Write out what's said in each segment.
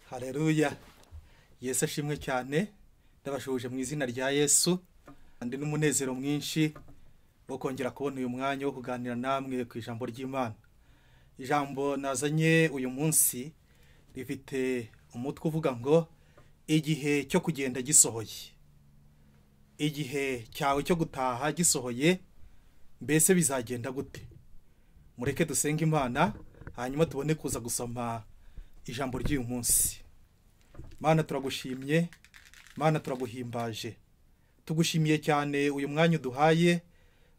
hareruya yesu ashimwe cyane ndabashoboje mu izina rya yesu ndi n'umunezero mwinshi wo kongera kubona uyu mwanya wo kuganira namwe ku ijambo ry'imana ijambo nazanye uyu munsi rifite umutwe uvuga ngo igihe cyo kugenda gisohoye igihe cyawe cyo gutaha gisohoye mbese bizagenda gute mureke dusenge imana hanyuma tubone kuza gusoma ijambo ry'uyu munsi mana turagushimye mana turaguhimbaje tugushimiye cyane uyu mwanya uduhaye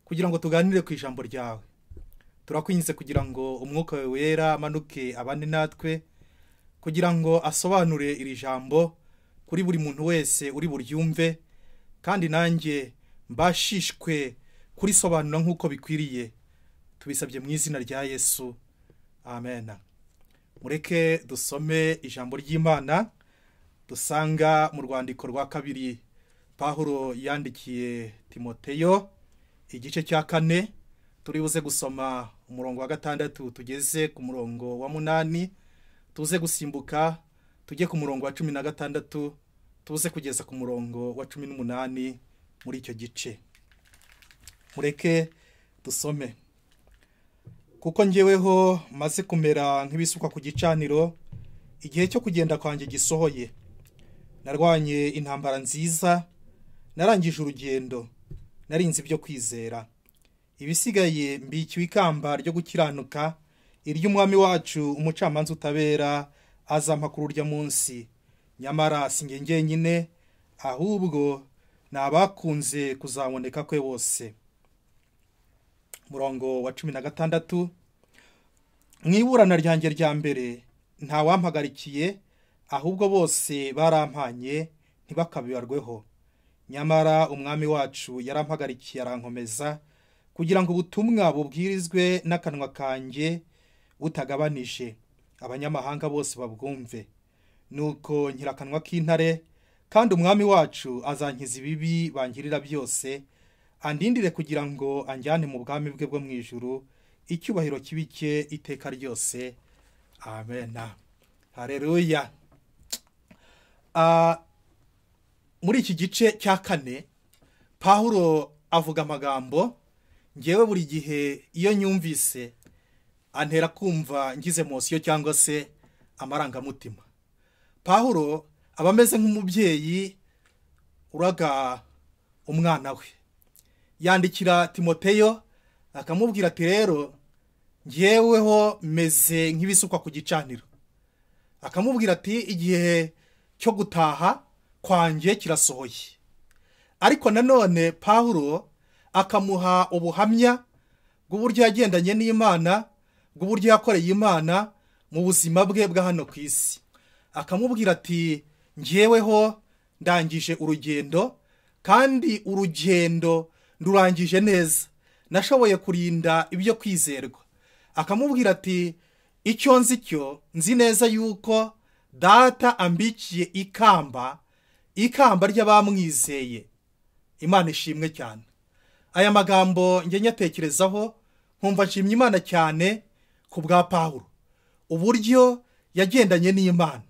kugira ngo tuganire ku ijambo ryawe turakwinze kugira ngo umwuka wawe wera amanuke abane natwe kugira ngo asobanure iri jambo kuri buri muntu wese uri buryumve kandi nanjye mbashishwe kurisobanura nk'uko bikwiriye tubisabye mu izina rya yesu amen mureke dusome ijambo ry'imana dusanga mu rwandiko rwa kabiri pahuro yandikiye timoteyo igice cya kane turibuze gusoma umurongo wa gatandatu tugeze ku murongo wa munani tuze gusimbuka tujye ku murongo wa cumi na gatandatu tuze kugeza ku murongo wa cumi n'umunani muri icyo gice mureke dusome kuko ngeweho maze kumera nk'ibisukwa ku gicaniro igihe cyo kugenda kwanjye gisohoye narwanye intambara nziza narangije urugendo narinze ibyo kwizera ibisigaye mbikiwe ikamba ryo gukiranuka iry'umwami wacu umucamanza utabera azampa kuri urya munsi nyamara si nge ngenyine ahubwo ni abakunze kuzaboneka kwe bose murongo wa cumi na gatandatu mu iburana ryanjye rya mbere ntawampagarikiye ahubwo bose barampanye ntibakabibarweho nyamara umwami wacu yarampagarikiye arankomeza kugira ngo ubutumwa bubwirizwe n'akanwa kanjye butagabanije abanyamahanga bose babwumve nuko nyirakanwa k'intare kandi umwami wacu azankiza ibibi bangirira byose andindire kugira ngo anjyane mu bwami bwe bwo mu ijuru icyubahiro kibike iteka ryose amena hareruya muri iki gice cya kane pahuro avuga amagambo ngewe buri gihe iyo nyumvise antera kumva ngize mosiyo cyangwa se amarangamutima pahuro aba ameze nk'umubyeyi uraga umwana we yandikira timoteyo akamubwira ati rero ngeweho meze nk'ibisukwa ku gicaniro akamubwira ati igihe cyo gutaha kwanjye kirasohoye ariko nanone pawuro akamuha ubuhamya bw'uburyo yagendanye n'imana bw'uburyo yakoreye imana mu buzima bwe bwa hano ku isi akamubwira ati ngeweho ndangije urugendo kandi urugendo rurangije neza nashoboye kurinda ibyo kwizerwa akamubwira ati icyo nzi cyo nzi neza yuko data ambikiye ikamba ikamba ry'abamwizeye imana ishimwe cyane aya magambo njye nyatekerezaho nkumva nshimye imana cyane ku bwa pawuro uburyo yagendanye n'imana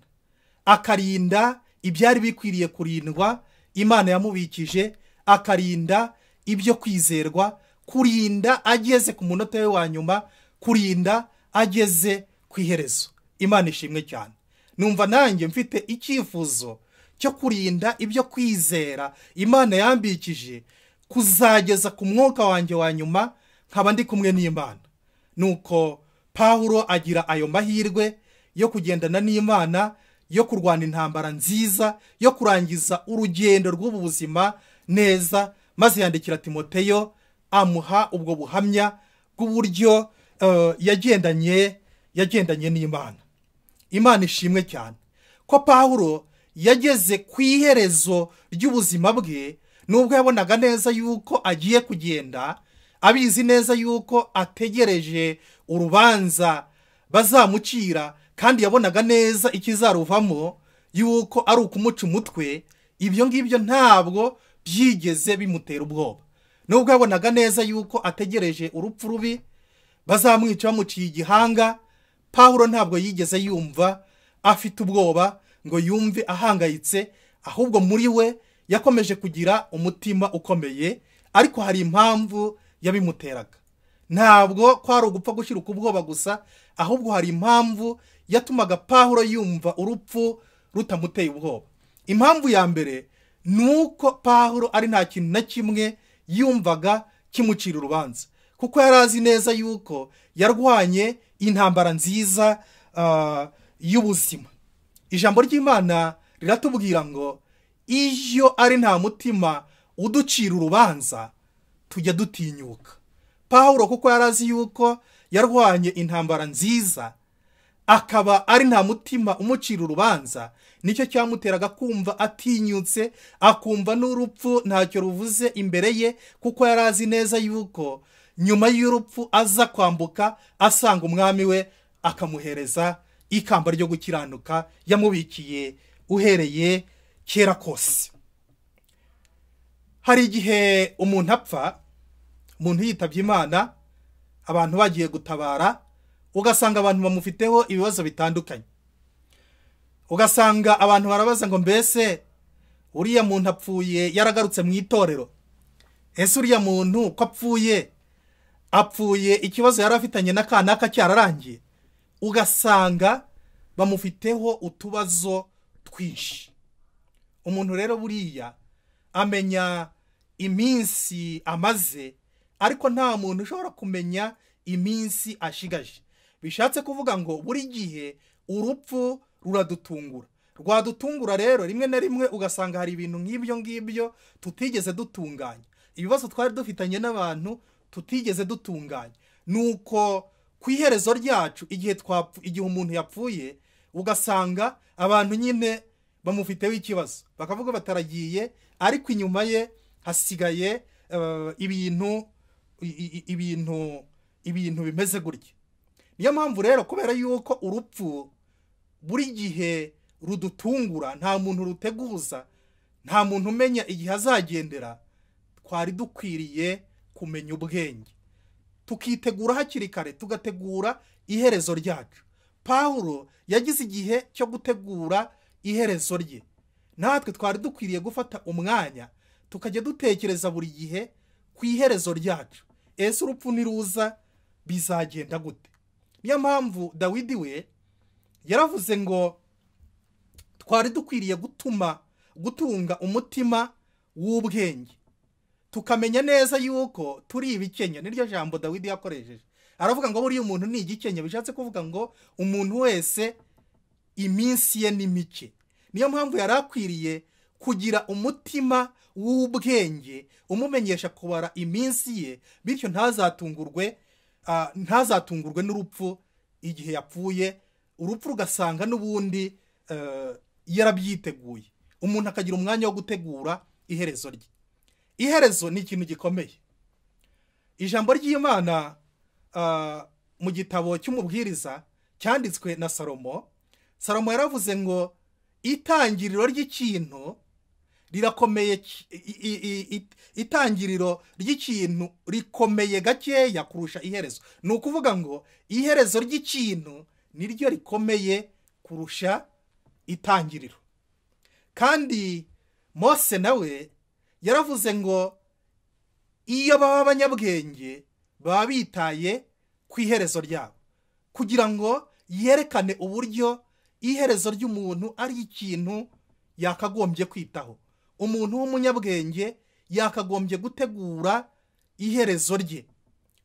akarinda ibyari bikwiriye kurindwa imana yamubikije akarinda ibyo kwizerwa kurinda ageze ku munota we wa nyuma kurinda ageze ku iherezo imana ishimwe cyane numva nanjye mfite icyifuzo cyo kurinda ibyo kwizera imana yambikije kuzageza ku mwuka wanjye wa nyuma nkaba ndi kumwe n'imana nuko pawuro agira ayo mahirwe yo kugendana n'imana yo kurwana intambara nziza yo kurangiza urugendo rw'ubu buzima neza maze yandikira timoteyo amuha ubwo buhamya bw'uburyo yagendanye yagendanye n'imana imana ishimwe cyane ko pawuro yageze ku iherezo ry'ubuzima bwe nubwo yabonaga neza yuko agiye kugenda abizi neza yuko ategereje urubanza bazamucira kandi yabonaga neza ikizaruvamo yuko ari ukumuca umutwe ibyo ngibyo ntabwo byigeze bimutera ubwoba nubwo yabonaga neza yuko ategereje urupfu rubi bazamwica bamuciye igihanga pawuro ntabwo yigeze yumva afite ubwoba ngo yumve ahangayitse ahubwo muri we yakomeje kugira umutima ukomeye ariko hari impamvu yabimuteraga ntabwo kwari ugupfa gushyira ubwoba gusa ahubwo hari impamvu yatumaga pahuro yumva urupfu rutamuteye ubwoba impamvu ya mbere ni uko pahuro ari nta kintu na kimwe yumvaga kimucira urubanza kuko yari azi neza yuko yarwanye intambara nziza ah, y'ubuzima ijambo ry'imana riratubwira ngo iyo ari nta mutima uducira urubanza tujya dutinyuka pahuro kuko yari azi yuko yarwanye intambara nziza akaba ari nta mutima umucira urubanza nicyo cyamuteraga kumva atinyutse akumva n'urupfu ntacyo ruvuze imbere ye kuko yari azi neza yuko nyuma y'urupfu aza kwambuka asanga umwami we akamuhereza ikamba ryo gukiranuka yamubikiye uhereye kera kose hari igihe umuntu apfa umuntu yitabye imana abantu bagiye gutabara ugasanga abantu bamufiteho ibibazo bitandukanye ugasanga abantu barabaza ngo mbese uriya muntu apfuye yaragarutse mu itorero ese uriya muntu ko apfuye apfuye ikibazo yari afitanye na kanaka cyararangiye ugasanga bamufiteho utubazo twinshi umuntu rero buriya amenya iminsi amaze ariko nta muntu ushobora kumenya iminsi ashigaje bishatse kuvuga ngo buri gihe urupfu ruradutungura rwadutungura rero rimwe na rimwe ugasanga hari ibintu nk'ibyo ngibyo tutigeze dutunganya ibibazo twari dufitanye n'abantu tutigeze dutunganya ni uko ku iherezo ryacu igihe twapfu igihe umuntu yapfuye ugasanga abantu nyine bamufiteho ikibazo bakavuga bataragiye ariko inyuma ye hasigaye eh, ibintu i- i- ibintu ibintu bimeze gutya niyo mpamvu rero kubera yuko urupfu buri gihe rudutungura nta muntu ruteguza nta muntu umenya igihe azagendera twari dukwiriye kumenya ubwenge tukitegura hakiri kare tugategura iherezo ryacu pawulo yagize igihe cyo gutegura iherezo rye natwe twari dukwiriye gufata umwanya tukajya dutekereza buri gihe ku iherezo ryacu ese urupfu niruza bizagenda gute niyo mpamvu dawidi we yaravuze ngo twari dukwiriye gutuma gutunga umutima w'ubwenge tukamenya neza yuko turi ibikenya niryo jambo dawidi yakoresheje aravuga ngo buriya umuntu ni igikenya bishatse kuvuga ngo umuntu wese iminsi ye ni mike niyo mpamvu yari akwiriye kugira umutima w'ubwenge umumenyesha kubara iminsi ye bityo ntazatungurwe ah, ntazatungurwe n'urupfu igihe yapfuye urupfu rugasanga n'ubundi eh, yarabyiteguye umuntu akagira umwanya wo gutegura iherezo rye iherezo ni ikintu gikomeye ijambo ry'imana ah, mu gitabo cy'umubwiriza cyanditswe na salomo salomo yaravuze ngo itangiriro ry'ikintu rirakomeye ki- i- i- i- i- itangiriro ry'ikintu rikomeye gakeya kurusha iherezo ni ukuvuga ngo iherezo ry'ikintu niryo rikomeye kurusha itangiriro kandi mose nawe yaravuze ngo iyo baba abanyabwenge baba bitaye ku iherezo ryabo kugira ngo yerekane uburyo iherezo ry'umuntu ari ikintu yakagombye kwitaho umuntu w'umunyabwenge yakagombye gutegura iherezo rye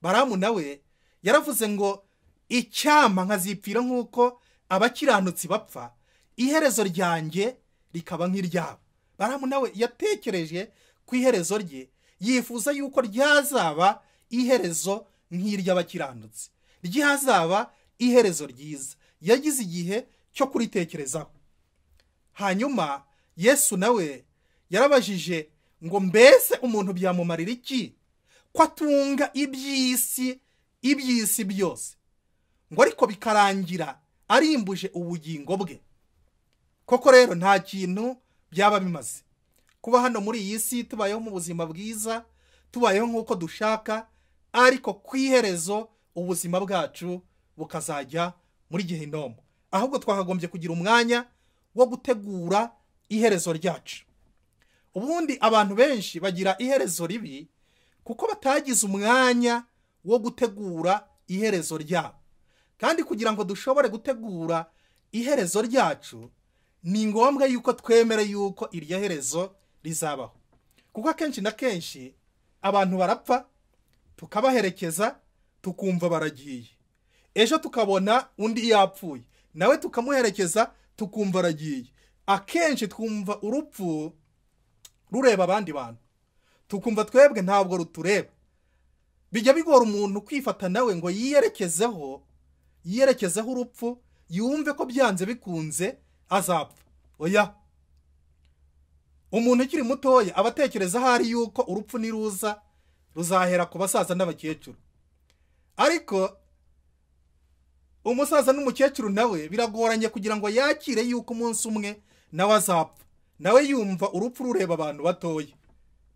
baramu nawe yaravuze ngo icyama nkazipfira nk'uko abakiranutsi bapfa iherezo ryanjye rikaba nk'iryabo baramu nawe yatekereje ku iherezo rye yifuza yuko ryazaba iherezo nk'iry'abakiranutsi ryazaba iherezo ryiza yagize igihe cyo kuritekerezaho hanyuma yesu nawe yarabajije ngo mbese umuntu byamumarira iki ko atunga iby'isi iby'isi byose ngo ariko bikarangira arimbuje ubugingo bwe koko rero nta kintu byaba bimaze kuba hano muri iyi si tubayeho mu buzima bwiza tubayeho nk'uko dushaka ariko ku iherezo ubuzima bwacu bukazajya muri gihinomu ahubwo twakagombye kugira umwanya wo gutegura iherezo ryacu ubundi abantu benshi bagira iherezo ribi kuko batagize umwanya wo gutegura iherezo ryabo kandi kugira ngo dushobore gutegura iherezo ryacu ni ngombwa yuko twemere yuko iryo herezo rizabaho kuko akenshi na kenshi abantu barapfa tukabaherekeza tukumva baragiye ejo tukabona undi yapfuye nawe tukamuherekeza tukumva aragiye akenshi twumva urupfu rureba abandi bantu tukumva twebwe ntabwo rutureba bijya bigora umuntu kwifata nawe ngo yiyerekezeho yiyerekezeho urupfu yumve ko byanze bikunze azapfa oya umuntu ukiri mutoya aba atekereza ahari yuko urupfu niruza ruzahera ku basaza n'abakecuru ariko umusaza n'umukecuru nawe biragoranye kugira ngo yakire yuko umunsi umwe nawe azapfa nawe yumva urupfu rureba abantu batoya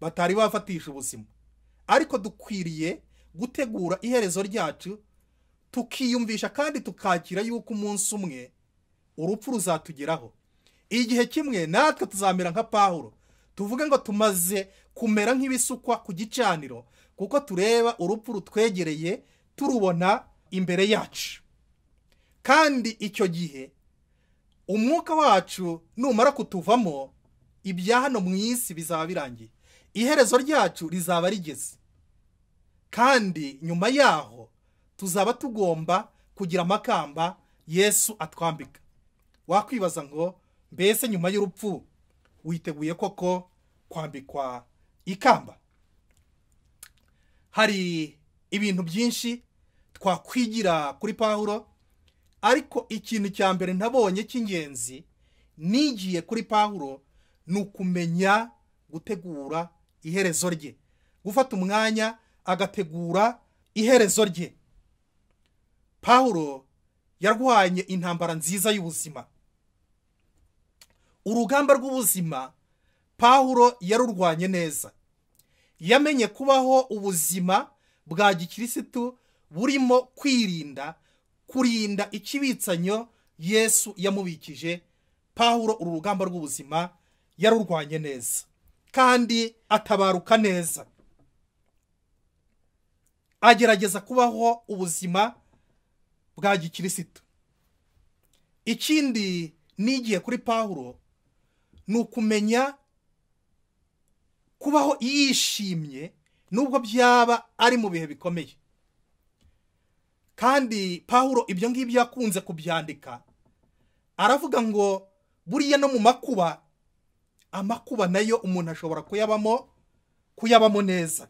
batari bafatisha ubuzima ariko dukwiriye gutegura iherezo ryacu tukiyumvisha kandi tukakira yuko umunsi umwe urupfu ruzatugeraho igihe kimwe natwe tuzamera nka pahuro tuvuge ngo tumaze kumera nk'ibisukwa ku gicaniro kuko tureba urupfu rutwegereye turubona imbere yacu kandi icyo gihe umwuka wacu numara kutuvamo ibya hano mu isi bizaba birangiye iherezo ryacu rizaba rigeze kandi nyuma yaho tuzaba tugomba kugira amakamba yesu atwambika wakwibaza ngo mbese nyuma y'urupfu witeguye koko kwambikwa ikamba hari ibintu byinshi twakwigira kuri pahuro ariko ikintu cya mbere nabonye cy'ingenzi nigiye kuri pahuro ni ukumenya gutegura iherezo rye gufata umwanya agategura iherezo rye pahuro yarwanye intambara nziza y'ubuzima urugamba rw'ubuzima pahuro yarurwanye neza yamenye kubaho ubuzima bwa gikirisitu burimo kwirinda kurinda ikibitsanyo yesu yamubikije pahuro uru rugamba rw'ubuzima yarurwanye neza kandi atabaruka neza agerageza kubaho ubuzima bwa gikirisitu ikindi nigiye kuri pahuro ni ukumenya kubaho yishimye nubwo byaba ari mu bihe bikomeye kandi pahuro ibyo ngibyo yakunze kubyandika aravuga ngo buriya no mu makuba amakuba nayo umuntu ashobora kuyabamo kuyabamo neza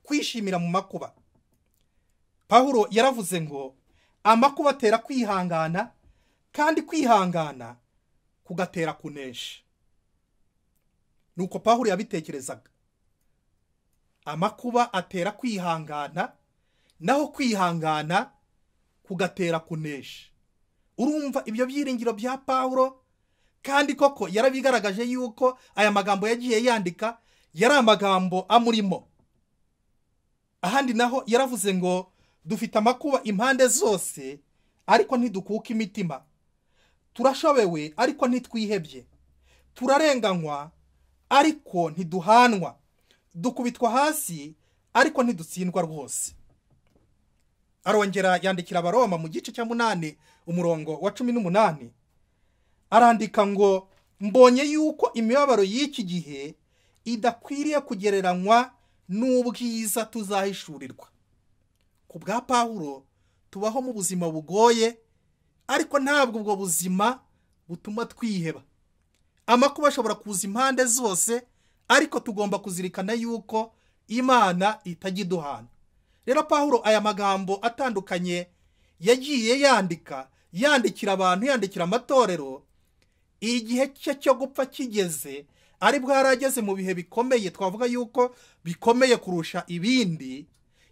kwishimira mu makuba pahuro yaravuze ngo amakuba atera kwihangana kandi kwihangana kugatera kunesha ni uko pahuro yabitekerezaga amakuba atera kwihangana naho kwihangana kugatera kunesha urumva ibyo byiringiro bya pawuro kandi koko yarabigaragaje yuko aya magambo yagiye yandika yari amagambo amurimo ahandi naho yaravuze ngo dufite amakuba impande zose ariko ntidukuka imitima turashobewe ariko ntitwihebye turarenganywa ariko ntiduhanwa dukubitwa hasi ariko ntidutsindwa rwose arongera yandikira abaroma mu gice cya munani umurongo wa cumi n'umunani arandika ngo mbonye yuko imibabaro y'iki gihe idakwiriye kugereranywa n'ubwiza tuzahishurirwa ku bwa pawuro tubaho mu buzima bugoye ariko ntabwo ubwo buzima butuma twiheba amakuba ashobora kuza impande zose ariko tugomba kuzirikana yuko imana itajya iduhana rero pahuro aya magambo atandukanye yagiye yandika yandikira abantu yandikira amatorero igihe cye cyo gupfa kigeze ari bwo yari ageze mu bihe bikomeye twavuga yuko bikomeye kurusha ibindi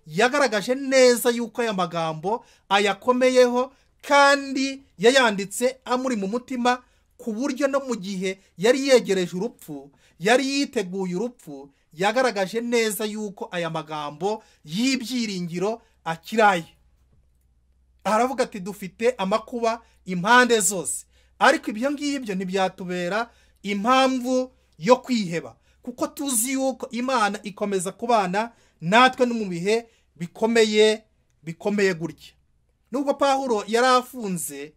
yagaragaje neza yuko aya magambo ayakomeyeho kandi yayanditse amuri mu mutima ku buryo no mu gihe yari yegereje urupfu yari yiteguye urupfu yagaragaje neza yuko aya magambo y'ibyiringiro akiraye aravuga ati dufite amakuba impande zose ariko ibyo ngibyo ntibyatubera impamvu yo kwiheba kuko tuzi yuko imana ikomeza kubana natwe no mu bihe bikomeye bikomeye gutya nubwo pahuro yari afunze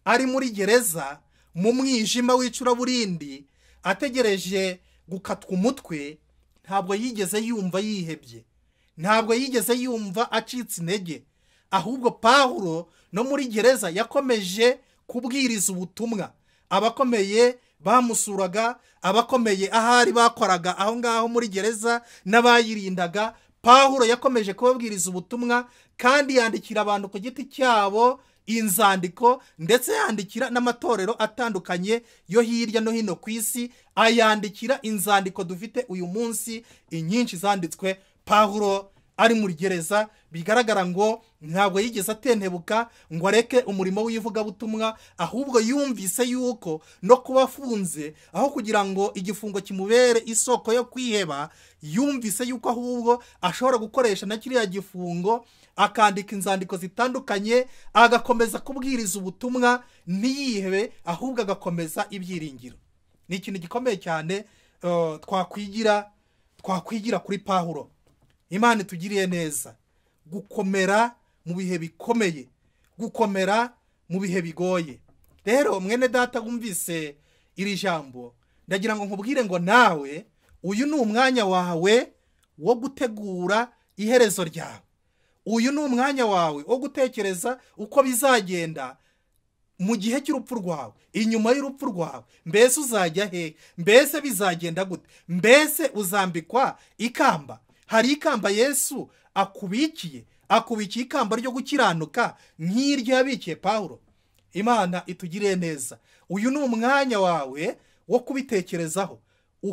ari muri gereza mu mwijima w'icuraburindi ategereje gukatwa umutwe ntabwo yigeze yumva yihebye ntabwo yigeze yumva acitse intege ahubwo pahuro no muri gereza yakomeje kubwiriza ubutumwa abakomeye bamusuraga abakomeye ahari bakoraga aho ngaho muri gereza n'abayirindaga pahuro yakomeje kubabwiriza ubutumwa kandi yandikira abantu ku giti cyabo inzandiko ndetse yandikira n'amatorero atandukanye yo hirya no hino ku isi ayandikira inzandiko dufite uyu munsi inyinshi zanditswe pahuro ari muri gereza bigaragara ngo ntabwo yigeze atentebuka ngo areke umurimo w'ivugabutumwa ahubwo yumvise yuko no kuba afunze aho kugira ngo igifungo kimubere isoko yo kwiheba yumvise yuko ahubwo ashobora gukoresha na kiriya gifungo akandika inzandiko zitandukanye agakomeza kubwiriza ubutumwa ntiyihebe ahubwo agakomeza ibyiringiro ni ikintu gikomeye cyane twakwigira twakwigira kuri pahuro imana itugiriye neza gukomera mu bihe bikomeye gukomera mu bihe bigoye rero mwene data wumvise iri jambo ndagira ngo nkubwire ngo nawe uyu ni umwanya wawe wo gutegura iherezo ryawe uyu ni umwanya wawe wo gutekereza uko bizagenda mu gihe cy'urupfu rwawe inyuma y'urupfu rwawe mbese uzajya hehe mbese bizagenda gute mbese uzambikwa ikamba hari ikamba yesu akubikiye akubikiye ikamba ryo gukiranuka nk'iryo yabikiye paul imana itugiriye neza uyu ni umwanya wawe wo kubitekerezaho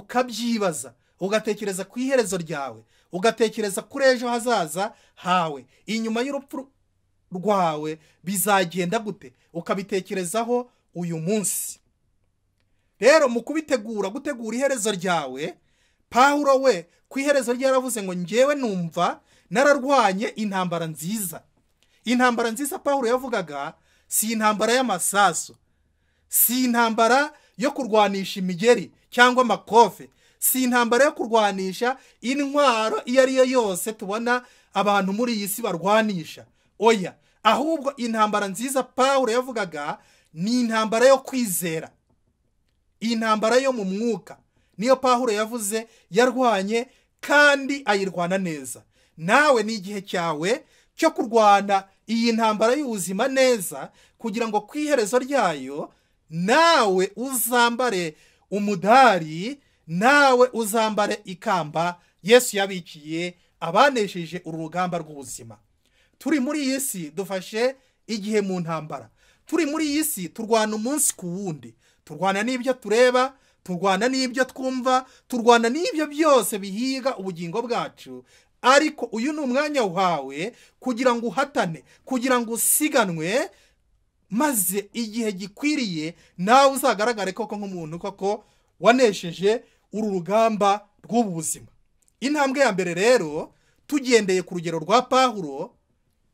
ukabyibaza ugatekereza ku iherezo ryawe ugatekereza kuri ejo hazaza hawe inyuma y'urupfu rwawe bizagenda gute ukabitekerezaho uyu munsi rero mu kubitegura gutegura iherezo ryawe pahuro we ku iherezo rye yaravuze ngo ngewe numva nararwanye intambara nziza intambara nziza pahuro yavugaga si intambara y'amasasu si intambara yo kurwanisha imigeri cyangwa amakofe si intambara yo kurwanisha intwaro iyo ari yo yose tubona abantu muri iyi si barwanisha oya ahubwo intambara nziza pahuro yavugaga ni intambara yo kwizera intambara yo mu mwuka niyo pahuro yavuze yarwanye kandi ayirwana neza nawe ni igihe cyawe cyo kurwana iyi ntambara y'ubuzima neza kugira ngo ku iherezo ryayo nawe uzambare umudari nawe uzambare ikamba yesu yabikiye abanesheje uru rugamba rw'ubuzima turi muri iyi si dufashe igihe mu ntambara turi muri iyi si turwana umunsi ku wundi turwana n'ibyo tureba turwana n'ibyo twumva turwana n'ibyo byose bihiga ubugingo bwacu ariko uyu ni umwanya wawe kugira ngo uhatane kugira ngo usiganwe maze igihe gikwiriye nawe uzagaragare koko nk'umuntu koko wanesheje uru rugamba rw'ubu buzima intambwe ya mbere rero tugendeye ku rugero rwa pahuro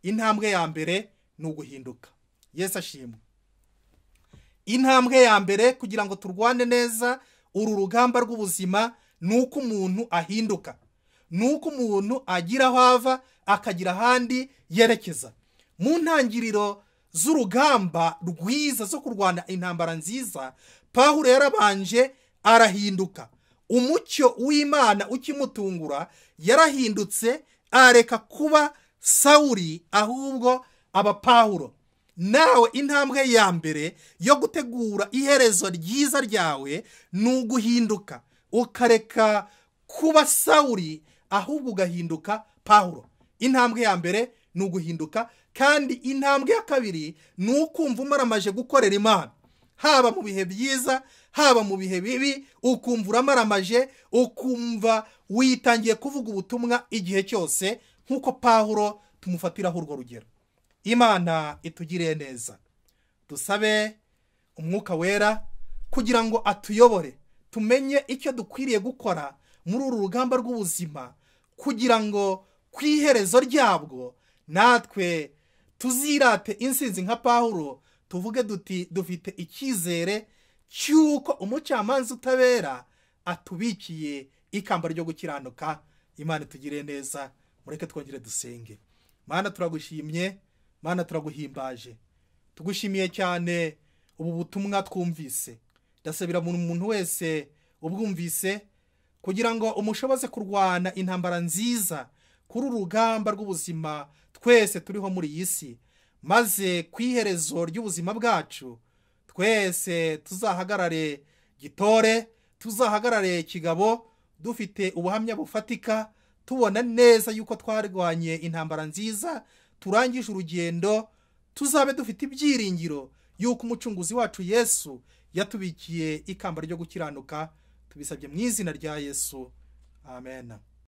intambwe ya mbere ni uguhinduka yesu ashimwe intambwe ya mbere kugira ngo turwane neza uru rugamba rw'ubuzima ni uko umuntu ahinduka ni uko umuntu agira aho ava akagira ahandi yerekeza mu ntangiriro z'urugamba rwiza zo kurwana intambara nziza pahuro yarabanje arahinduka umucyo w'imana ukimutungura yarahindutse areka kuba sawuri ahubwo abapahuro nawe intambwe ya mbere yo gutegura iherezo ryiza ryawe ni uguhinduka ukareka kuba sawuri ahubwo ugahinduka pahuro intambwe ya mbere ni uguhinduka kandi intambwe ya kabiri ni ukumva umaramaje gukorera imana haba mu bihe byiza haba mu bihe bibi ukumva uramaramaje ukumva witangiye kuvuga ubutumwa igihe cyose nk'uko pahuro tumufatiraho urwo rugero imana itugiriye neza dusabe umwuka wera kugira ngo atuyobore tumenye icyo dukwiriye gukora muri uru rugamba rw'ubuzima kugira ngo ku iherezo ryabwo natwe tuzirate insinzi nka pahuro tuvuge duti dufite icyizere cy'uko umucamanza utabera atubikiye ikamba ryo gukiranuka imana itugire neza mureke twongere dusenge mana turagushimye mana turaguhimbaje tugushimiye cyane ubu butumwa twumvise ndasabira buri muntu wese ubwumvise kugira ngo umushoboze kurwana intambara nziza kuri urugamba rw'ubuzima twese turiho muri iyi si maze ku iherezo ry'ubuzima bwacu twese tuzahagarare gitore tuzahagarare kigabo dufite ubuhamya bufatika tubona neza yuko twarwanye intambara nziza turangije urugendo tuzabe dufite ibyiringiro yuko umucunguzi wacu yesu yatubikiye ikamba ryo gukiranuka tubisabye mu izina rya yesu amen